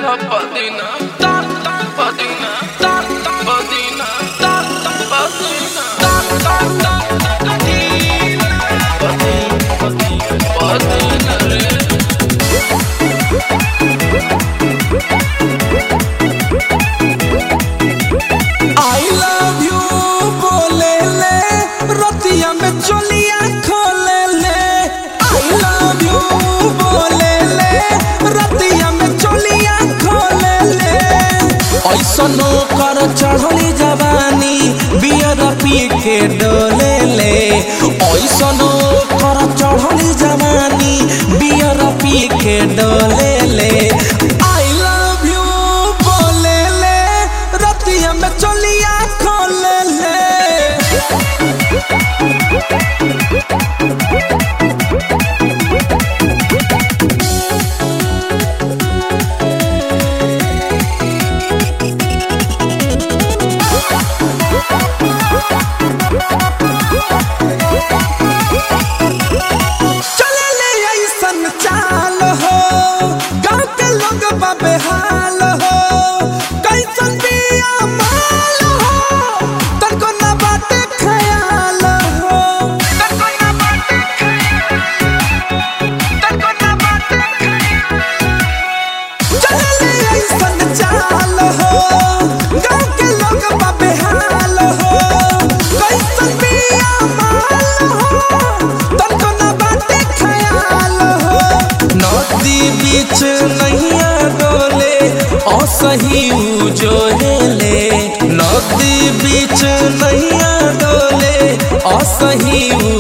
Padina, ta ta Padina, ta ta Padina, ta ta Padina, ta ta ta Padina, Padina, Padina, Padina. I love you बोले ले रतिया में चोलिया खोले ले आई लव यू बोले ले रतिया में चोलिया खोले ले ऐसनो कर चढ़ली जवानी बियर पी के डोले ले ऐसनो कर चढ़ली जवानी बियर पी के डोले ले आई लव यू बोले ले रतिया में चोलिया खोले ले चले ले ऐसन चाल हो गाँव के लोग बाबे हाल हो कैसन बिया माल हो तनको ना बाटे ख्याल हो तनको ना बाटे तनको ना बाटे चले ले ऐसन चाल हो गाँव के लोग बाबे हाल हो कैसन बिया माल हो तनको ना बाटे ख्याल हो नदी बीच नैया डोले असही जो हेले नदी बीच नैया डोले असही